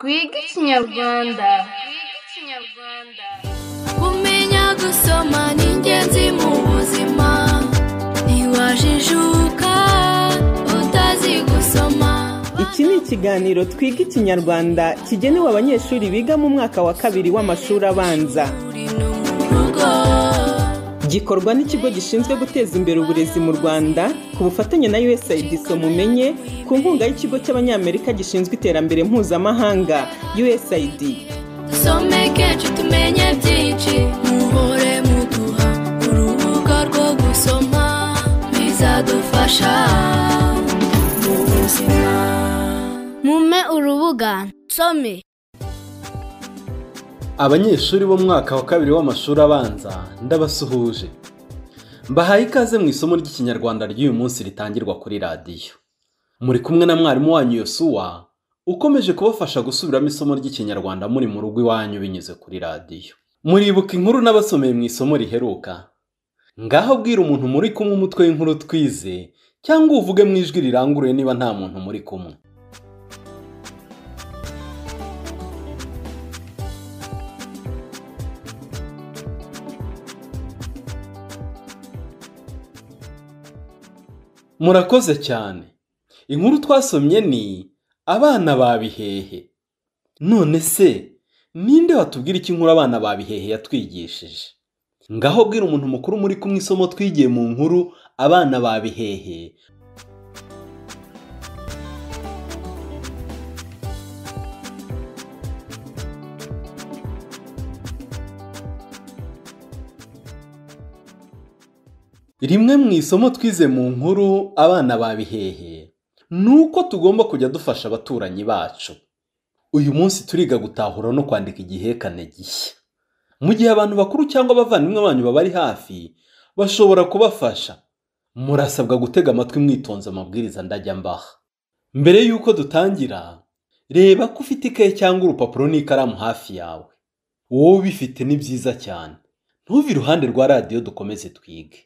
twige ikinyarwanda kumenya gusoma ni ingenzi mu buzima ntiwajijuka utazi gusoma iki ni ikiganiro twiga ikinyarwanda kigenewe abanyeshuri biga mu mwaka wa kabiri w'amashuri abanza uri no mu rugo gikorwa n'ikigo gishinzwe guteza imbere uburezi mu rwanda ku bufatanye na usaid mumenye ku nkunga y'ikigo cy'abanyamerika gishinzwe iterambere mpuzamahanga usaid dusome kenshi tumenye byinshi muhore muduha urubuga rwo gusoma bizadufasha mu buzima mume urubuga nsome abanyeshuri b'umwaka wa kabiri w'amashuri abanza ndabasuhuje mbahaye ikaze mu isomo ry'ikinyarwanda ry'uyu munsi ritangirwa kuri radiyo muri kumwe na mwarimu wanyu yosuwa ukomeje kubafasha gusubiramo isomo ry'ikinyarwanda muri mu rugo iwanyu binyuze kuri radiyo muribuka inkuru n'abasomeye mu isomo riheruka ngaho bwira umuntu muri kumwe umutwe w'inkuru twize cyangwa uvuge mu ijwi riranguruye niba nta muntu muri kumwe murakoze cyane inkuru twasomye ni abana ba bihehe none se ninde watubwira icyo inkuru abana ba bihehe yatwigishije ngaho bwira umuntu mukuru muri kumwe isomo twigiye mu nkuru abana ba bihehe rimwe mu isomo twize mu nkuru abana ba bihehe ni uko tugomba kujya dufasha abaturanyi bacu uyu munsi turiga gutahura no kwandika igihekane gishya mu gihe abantu bakuru cyangwa abavandimwe banyu babari hafi bashobora kubafasha murasabwa gutega amatwi mwitonze amabwiriza ndajya mbaha mbere y'uko dutangira reba ko ufite ikaye cyangwa urupapuro n'ikaramu hafi yawe wowe ubifite ni byiza cyane ntuve iruhande rwa radiyo dukomeze twige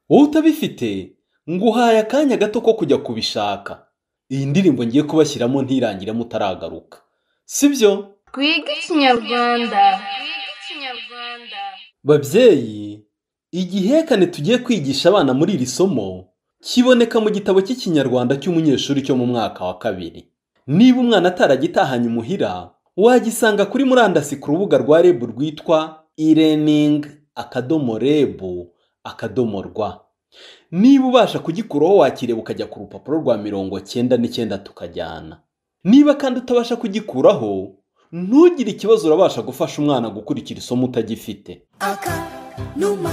wowe utabifite nguhaye akanya gato ko kujya kubishaka iyi ndirimbo ngiye kubashyiramo ntirangire mutaragaruka sibyo twige ikinyarwanda babyeyi igihekane tugiye kwigisha abana muri iri somo kiboneka mu gitabo cy'ikinyarwanda cy'umunyeshuri cyo mu mwaka wa kabiri niba umwana ataragitahanye umuhira wagisanga kuri murandasi ku rubuga rwa rebu rwitwa irening akadomo rebu akadomo rwa niba ubasha kugikuraho wakireba ukajya ku rupapuro rwa mirongo cyenda n'icyenda tukajyana niba kandi utabasha kugikuraho ntugire ikibazo urabasha gufasha umwana gukurikira isomo utagifite aka numa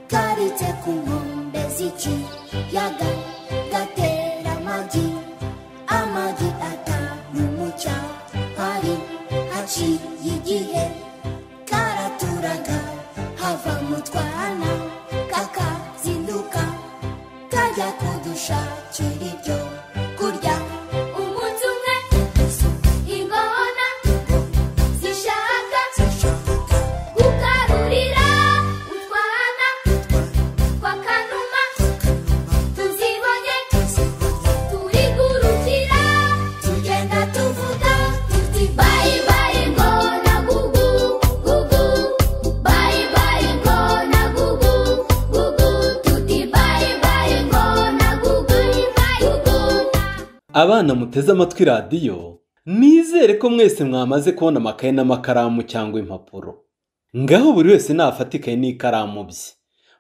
kabitse ku nkombe z'ikiyaga gatera amagi amagi atanu mu cyahari haciye igihe karaturaga hava mu twana kakazinduka kajya kudushakira ibyo kurya umunsi umwe ingona zishaka gukarurira utwana twa kanuma tuzibonye turigurukira tugenda tuvuga tuti bayi bayi ngona gugu gugu bayi bayi ngona gugu gugu tuti bayi bayi ngona gugu gugu abana muteze amatwi radiyo nizere ko mwese mwamaze kubona amakaye n'amakaramu cyangwa impapuro ngaho buri wese nafata ikaye n'ikaramu bye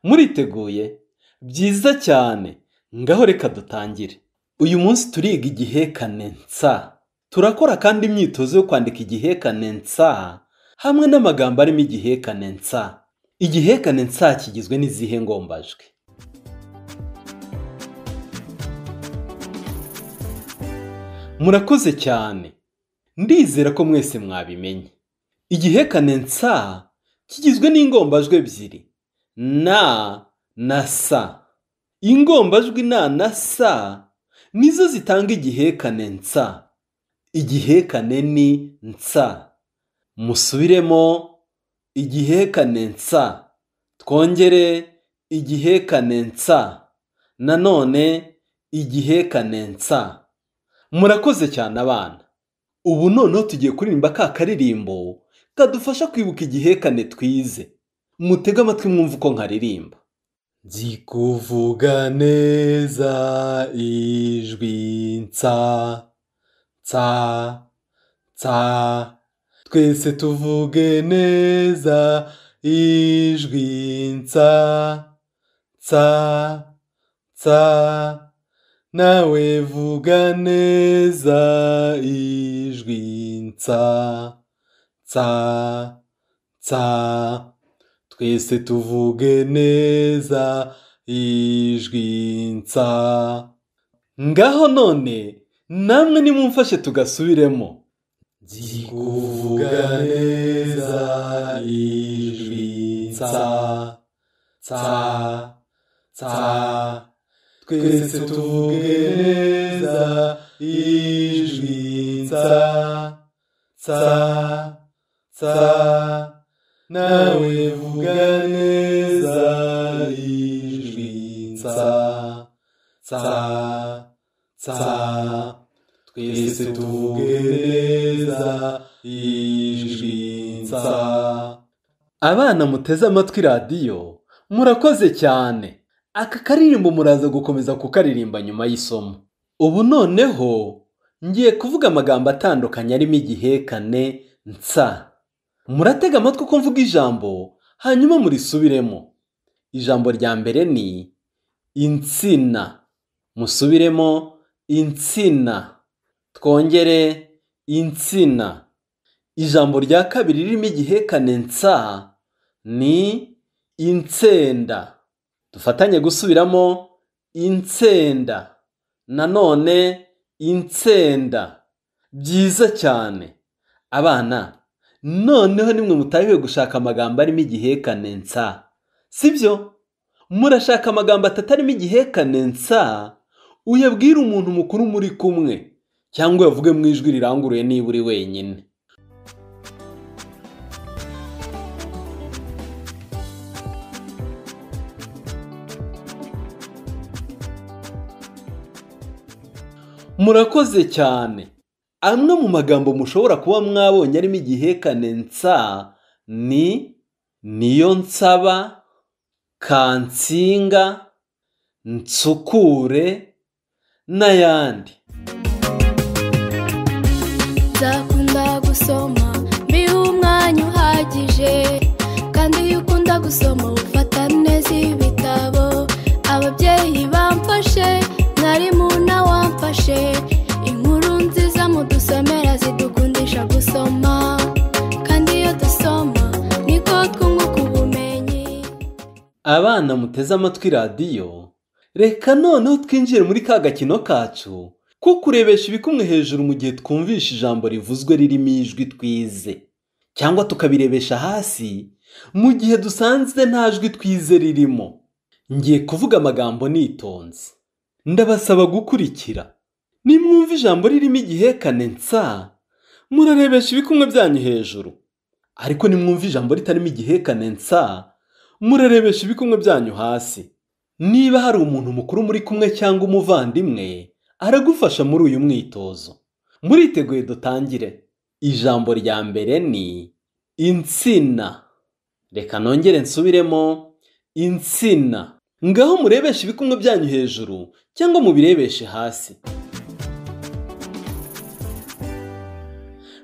muriteguye byiza cyane ngaho reka dutangire uyu munsi turiga igihekane nsa turakora kandi imyitozo yo kwandika igihekane nsa hamwe n'amagambo arimo igihekane nsa igihekane nsa kigizwe n'izihe ngombajwi murakoze cyane ndizera ko mwese mwabimenye igihekane nsa kigizwe n'ingombajwi ebyiri na na sa ingombajwi na na sa nizo zitanga igihekane nsa igihekane ni nsa musubiremo igihekane nsa twongere igihekane nsa nanone igihekane nsa murakoze cyane abana ubu noneho tugiye kuririmba ka karirimbo kadufasha kwibuka igihekane twize mutege amatwi mwumve uko nkaririmba nzi kuvuga neza ijwi nsa nsa nsa twese tuvuge neza ijwi nsa nsa nsa nawe vuga neza ijwi nsa nsa nsa twese tuvuge neza ijwi nsa ngaho none namwe nimumfashe tugasubiremo nzi kuvuga neza ijwi nsa nsa nsa twese tuvuge neza ijwi nsa nsa nsa nawe vuga neza ijwi nsa nsa nsa twese tuvuge neza ijwi nsa abana muteze amatwi radiyo murakoze cyane aka karirimbo muraza gukomeza kukaririmba nyuma y'isomo ubu noneho ngiye kuvuga amagambo atandukanye arimo igihekane nsa muratega amatwi uko mvuga ijambo hanyuma murisubiremo ijambo rya mbere ni insina musubiremo insina twongere insina ijambo rya kabiri ririmo igihekane nsa ni insenda dufatanye gusubiramo insenda nanone insenda byiza cyane abana noneho nimwe mutahiwe gushaka amagambo arimo igihekane nsa sibyo murashaka amagambo atatu arimo igihekane nsa uyabwire umuntu mukuru muri kumwe cyangwa uyavuge mu ijwi riranguruye niba uri wenyine murakoze cyane amwe mu magambo mushobora kuba mwabonye arimo igihekane nsa ni niyo nsaba kansinga nsukure n'ayandi nzakunda gusoma mbihe umwanya uhagije kandi iyo ukunda gusoma ufata neza ibitabo ababyeyi bamfashe mwarimu wamfashe inkuru nziza mudusomera zidukundisha gusoma kandi iyo dusoma niko twunguka ubumenyi abana muteze amatwi radiyo reka noneho twinjire muri ka gakino kacu ko kurebesha ibikumwe hejuru mu gihe twumvisha ijambo rivuzwe ririmo ijwi twize cyangwa tukabirebesha hasi mu gihe dusanze nta jwi twize ririmo ngiye kuvuga amagambo nitonze ndabasaba gukurikira nimwumva ijambo ririmo igihekane nsa murarebesha ibikumwe byanyu hejuru ariko nimwumva ijambo ritarimo igihekane nsa murarebesha ibikumwe byanyu hasi niba hari umuntu mukuru muri kumwe cyangwa umuvandimwe aragufasha muri uyu mwitozo muriteguye dutangire ijambo rya mbere ni insina reka nongere nsubiremo insina ngaho murebeshe ibikumwe byanyu hejuru cyangwa mubirebeshe hasi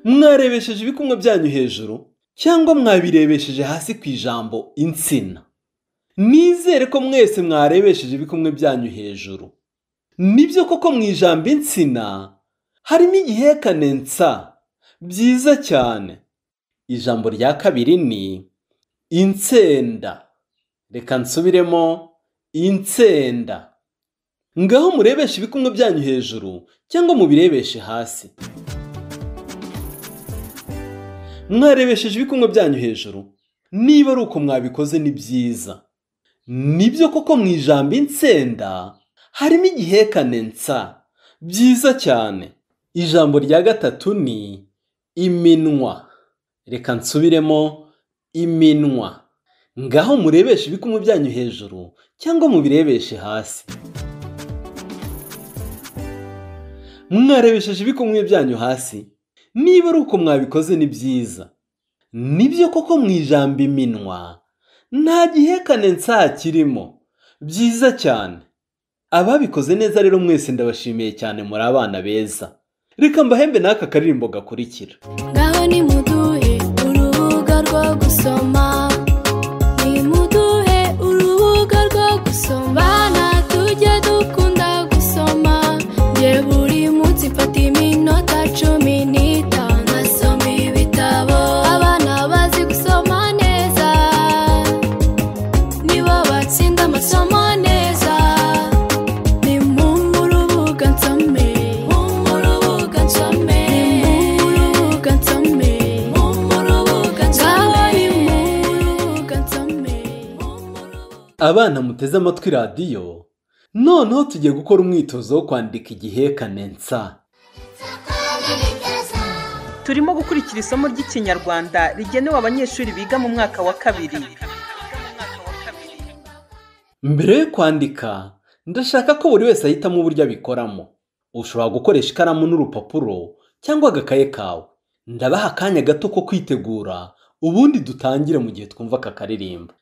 mwarebesheje ibikumwe byanyu hejuru cyangwa mwabirebesheje hasi ku ijambo insina nizere ko mwese mwarebesheje ibikumwe byanyu hejuru nibyo koko mu ijambo insina harimo igihekane nsa byiza cyane ijambo rya kabiri ni insenda reka nsubiremo insenda ngaho murebeshe ibikumwe byanyu hejuru cyangwa mubirebeshe hasi mwarebesheje ibikumwe byanyu hejuru niba ari uko mwabikoze ni byiza nibyo koko mu ijambo insenda harimo igihekane nsa byiza cyane ijambo rya gatatu ni iminwa reka nsubiremo iminwa ngaho murebeshe ibikumwe byanyu hejuru cyangwa mubirebeshe hasi mwarebesheje ibikumwe byanyu hasi niba ari uko mwabikoze ni byiza nibyo koko mu ijambo iminwa nta gihekane nsa kirimo byiza cyane ababikoze neza rero mwese ndabashimiye cyane muri abana beza reka mbahembe n'aka karirimbo gakurikira ngaho nimuduhe urubuga rwo gusoma nimuduhe urubuga rwo gusoma bana tujye dukunda gusoma nge buri munsi mfata iminota cumi n'itanu ngasoma ibitabo abana bazi gusoma neza nibo batsinda amasomo neza ni mu rubuga nsome mu rubuga nsome mu rubuga nsome mu rubuga nsome ni mu rubuga nsome abana muteze amatwi radiyo noneho tugiye gukora umwitozo wo kwandika igihekane nsa turimo gukurikira isomo ry'ikinyarwanda rigenewe abanyeshuri biga mu mwaka wa kabiri mbere yo kwandika ndashaka ko buri wese ahitamo uburyo abikoramo ushobora gukoresha ikaramu n'urupapuro cyangwa agakaye kawe ndabaha akanya gato ko kwitegura ubundi dutangire mu gihe twumva aka karirimbo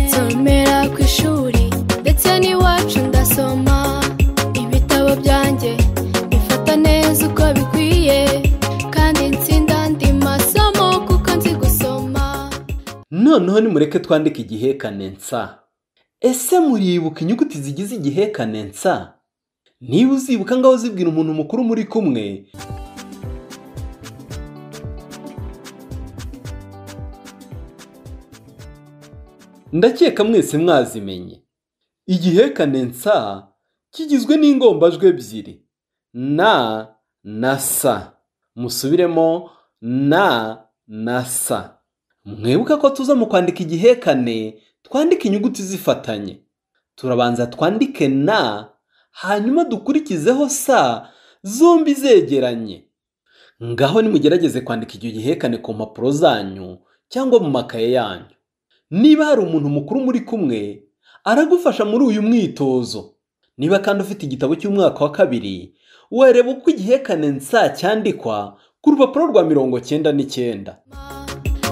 nsomera ku ishuri ndetse n'iwacu ndasoma ibitabo byanjye bifata neza uko bikwiye kandi nsinda andi masomo kuko nzi gusoma noneho nimureke twandike igihekane nsa ese muribuka inyuguti zigize igihekane nsa niba uzibuka ngaho zibwira umuntu mukuru muri kumwe ndakeka mwese mwazimenye igihekane nsa kigizwe n'ingombajwi ebyiri na na sa musubiremo na na sa mwibuka ko tuza mu kwandika igihekane twandika inyuguti zifatanye turabanza twandike na hanyuma dukurikizeho sa zombi zegeranye ngaho nimugerageze kwandika icyo gihekane ku mpapuro zanyu cyangwa mu makaye yanyu niba hari umuntu mukuru muri kumwe aragufasha muri uyu mwitozo niba kandi ufite igitabo cy'umwaka wa kabiri wareba uko igihekane nsa cyandikwa ku rupapuro rwa mirongo cyenda n'icyenda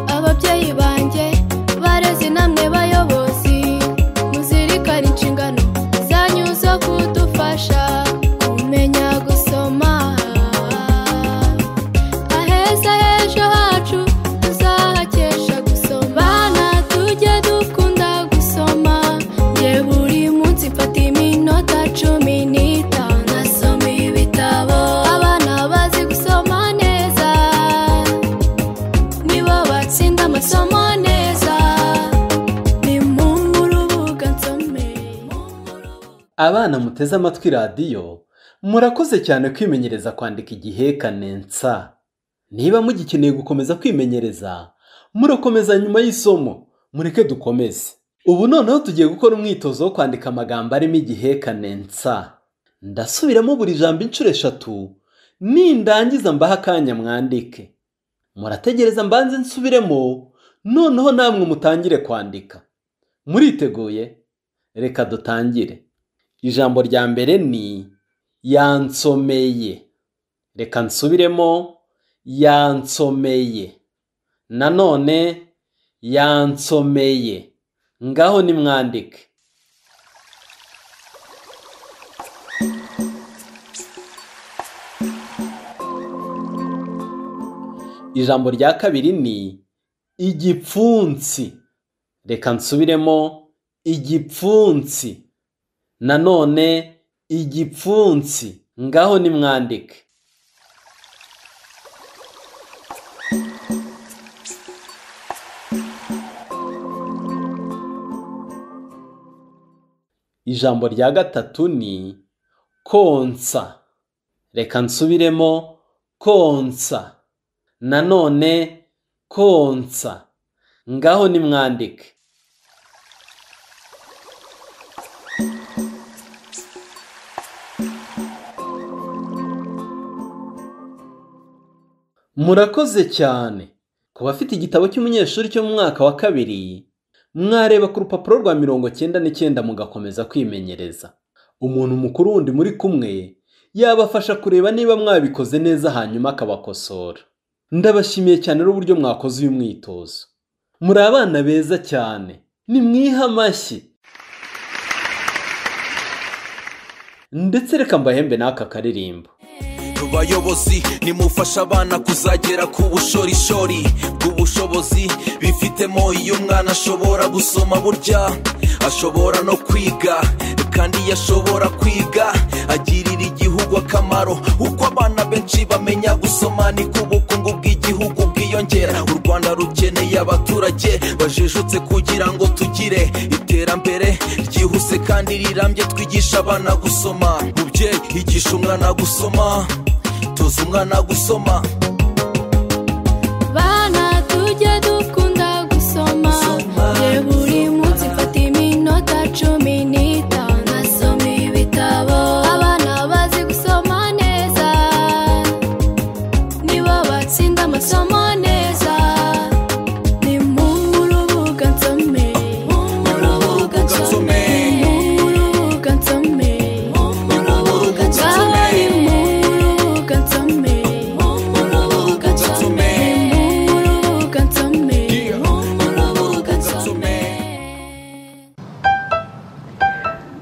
ababyeyi banjye barezi namwe bayobozi muzirikane inshingano zanyu zo kudufasha kumenya gusoma aheza h'ejo hacu tuzahakesha gusoma bana tujye dukunda gusoma nge buri munsi mfata iminota cumi n'itanu nasoma ibitabo abana bazi gusoma neza nibo batsinda amasomo neza ni mu rubuga nsome Abana muteze amatwi radiyo, murakoze cyane kwimenyereza kwandika igihekane nsa. Niba mugikeneye gukomeza kwimenyereza, murakomeza nyuma y'isomo, mureke dukomeze. Ubu noneho tugiye gukora umwitozo wo kwandika amagambo arimo igihekane nsa. Ndasubiramo buri jambo inshuro eshatu, nindangiza mbaha akanya mwandike. Murategereza mbanze nsubiremo, noneho namwe mutangire kwandika. Muriteguye? Reka dutangire. ijambo rya mbere ni yansomeye reka nsubiremo yansomeye nanone yansomeye ngaho nimwandike ijambo rya kabiri ni igipfunsi reka nsubiremo igipfunsi nanone igipfunsi ngaho nimwandike ijambo rya gatatu ni konsa reka nsubiremo konsa nanone konsa ngaho nimwandike murakoze cyane ku bafite igitabo cy'umunyeshuri cyo mu mwaka wa kabiri mwareba ku rupapuro rwa mirongo cyenda n'icyenda mugakomeza kwimenyereza umuntu mukuru wundi muri kumwe yabafasha kureba niba mwabikoze neza hanyuma akabakosora ndabashimiye cyane n'uburyo mwakoze uyu mwitozo muri abana beza cyane nimwihe amashyi ndetse reka mbahembe n'aka karirimbo bayobozi nimufasha abana kuzagera ku bushorishori bw'ubushobozi bifitemo iyo umwana ashobora gusoma burya ashobora no kwiga kandi iyo ashobora kwiga agirira igihugu akamaro uko abana benshi bamenya gusoma niko ubukungu bw'igihugu bwiyongera u rwanda rukeneye abaturage bajijutse kugira ngo tugire iterambere ryihuse kandi rirambye twigisha abana gusoma mubyeyi igisha umwana gusoma toza umwana gusoma bana tujye dukunda gusoma Gusoma, ye buri munsi mfata iminota cumi n'itanu nasoma ibitabo abana bazi gusoma neza nibo batsinda amasomo neza ni mu rubuga nsome mu rubuga nsome mu rubuga nsome mu rubuga nsome mu rubuga nsome mu rubuga nsome mu rubuga nsome mu rubuga nsome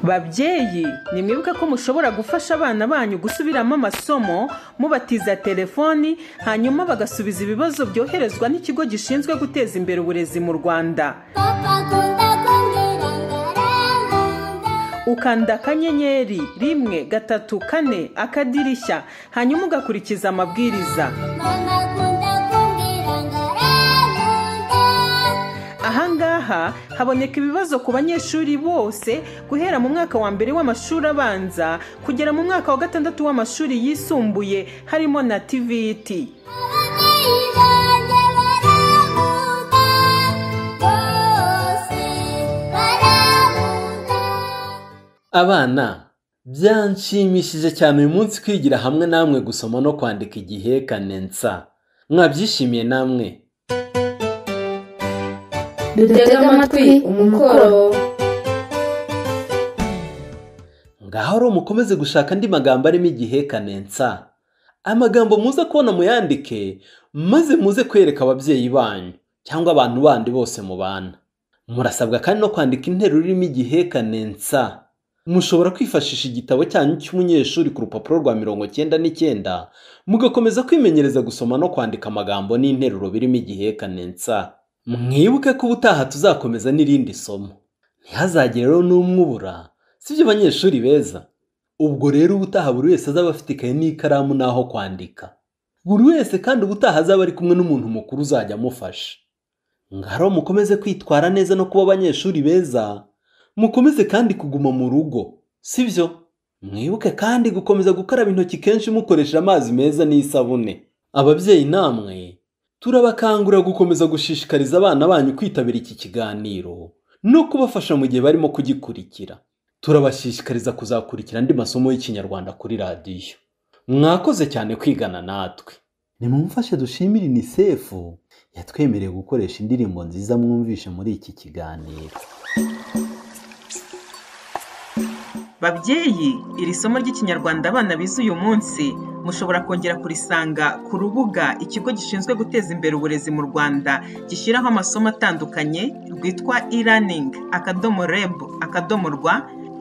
babyeyi nimwibuke ko mushobora gufasha abana banyu gusubiramo amasomo mubatiza telefoni hanyuma bagasubiza ibibazo byoherezwa n'ikigo gishinzwe guteza imbere uburezi mu rwanda Papa kunda kundirangara ukanda akanyenyeri rimwe gatatu kane akadirishya hanyuma ugakurikiza amabwiriza Mama kunda kundirangara ahangaha haboneka ibibazo ku banyeshuri bose guhera mu mwaka wa mbere w'amashuri abanza kugera mu mwaka wa gatandatu w'amashuri yisumbuye harimo na tvt abana byanshimishije cyane uyu munsi kwigira hamwe namwe gusoma no kwandika igihekane nsa mwabyishimiye namwe dutega amatwi umukoro ngaho rero mukomeze gushaka andi magambo arimo igihekane nsa amagambo muze kubona muyandike maze muze kwereka ababyeyi banyu cyangwa abantu bandi bose mu bana murasabwa kandi no kwandika interuro irimo igihekane nsa mushobora kwifashisha igitabo cyanyu cy'umunyeshuri ku rupapuro rwa mirongo cyenda n'icyenda mugakomeza kwimenyereza gusoma no kwandika amagambo n'interuro birimo igihekane nsa mwibuke ko ubutaha tuzakomeza n'irindi somo ntihazagire rero n'umwe ubura sibyo abanyeshuri beza ubwo rero ubutaha buri wese azaba afite ikaye n'ikaramu n'aho kwandika buri wese kandi ubutaha azaba ari kumwe n'umuntu mukuru uzajya amufasha ngaro mukomeze kwitwara neza no kuba abanyeshuri beza mukomeze kandi kuguma mu rugo sibyo mwibuke kandi gukomeza gukaraba intoki kenshi mukoresheje amazi meza n'isabune ababyeyi namwe turabakangurira gukomeza gushishikariza abana banyu kwitabira iki kiganiro no kubafasha mu gihe barimo kugikurikira turabashishikariza kuzakurikira andi masomo y'ikinyarwanda kuri radiyo mwakoze cyane kwigana natwe nimumufashe dushimire inisefu yatwemereye gukoresha indirimbo nziza mwumvishe muri iki kiganiro babyeyi iri somo ry'ikinyarwanda abana bize uyu munsi mushobora kongera kurisanga ku rubuga ikigo gishinzwe guteza imbere uburezi mu rwanda gishyiraho amasomo atandukanye rwitwa e-learning akadomo reb akadomo rwa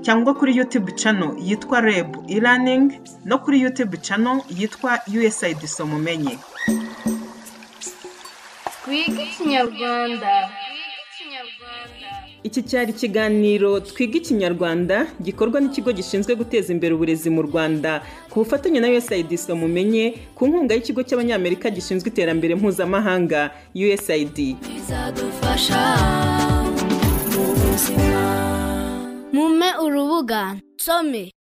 cyangwa kuri youtube channel yitwa reb e-learning no kuri youtube channel yitwa usaid somumenye Twiga Ikinyarwanda. Iki cyari ikiganiro Twiga Ikinyarwanda gikorwa n'ikigo gishinzwe guteza imbere uburezi mu Rwanda ku bufatanye na USAID mumenye ku nkunga y'ikigo cy'Abanyamerika gishinzwe iterambere mpuzamahanga USAID. bizadufasha mu buzima mume urubuga nsome